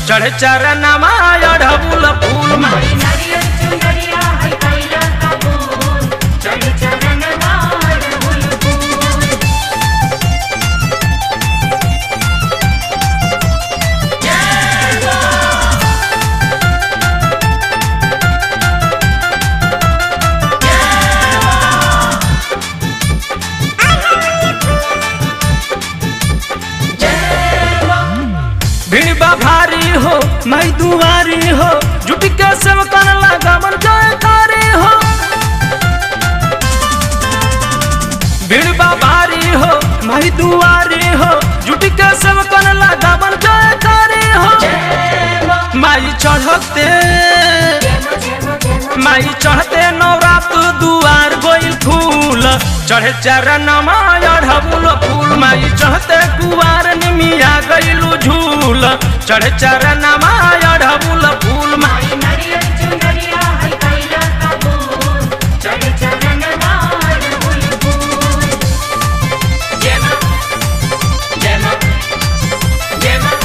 चढ़े चरणमा अढ़बुल फूल माई नारियल चुनरिया है कैला कबूल चढ़ चरण मार फूल फूल भीड़ बा भारी हो मई दुआरी हो जुटी के सेवकन लगा मन जयकारी हो भीड़ बा भारी हो मई दुआरी हो जुटी के सेवकन लगा मन जयकारी हो माई चढ़ते माई चढ़ते नवरात दुआर गोइल फूल चढ़े चरण अढ़बुल फूल माई चढ़ते कुआर निमिया गइलू झूल चढ़े चरण अढ़बुल फूल माई माई नारियल चुनरिया है कैला कबूल चढ़ चरण मार फूल फूल जय मां जय मां जय मां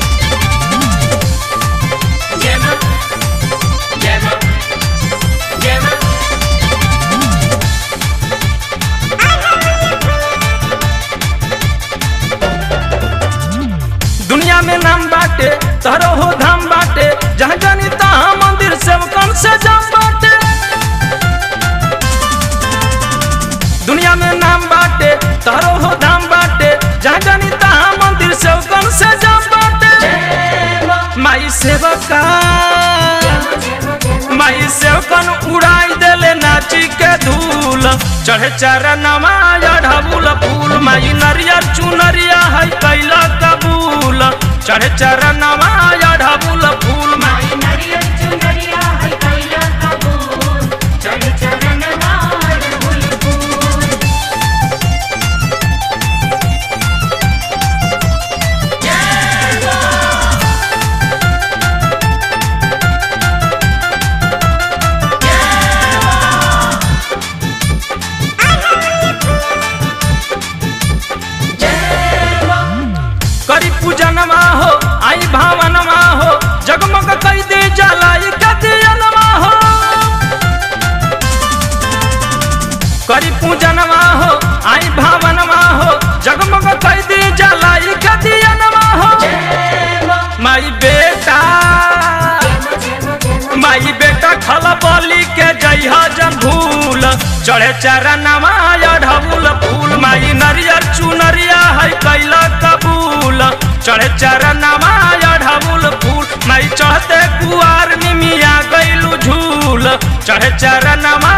जय मां जय मां जय मां दुनिया में नाम बाटे तहरो हो धाम बाटे जहाँ जानी तहाँ मंदिर सेवकन से जाम बाटे दुनिया में नाम बाटे तहरो हो धाम बाटे जहाँ जानी तहाँ मंदिर सेवकन से जाम बाटे माई सेवका माई सेवकन उड़ाई देले नाची के धूल चढ़े चरणमा अढ़बुल फूल माई नरियर चुनरिया है कैला कबूल चढ़े चरणमा अढ़बुल फूल माई माई नारियल चुनरिया है कैला कबूल चढ़ चरण मार फूल फूल करी पूजनमा हो आई भावनमा हो जगमग कई दे जलाई कदियनमा हो करी पूजनमा हो आई भावनमा हो जगमग कई दे जलाई कदियनमा हो माई बेटा माई बेटा खला बली के जइहा जन भूल चढ़े चरणमा अढ़बुल फूल माई नरियर चुनरिया है कैला कबूल चढ़े चरणमा अढ़बुल फूल माई चढ़ते कुआर निमिया गइलू झूल चढ़े चरणमा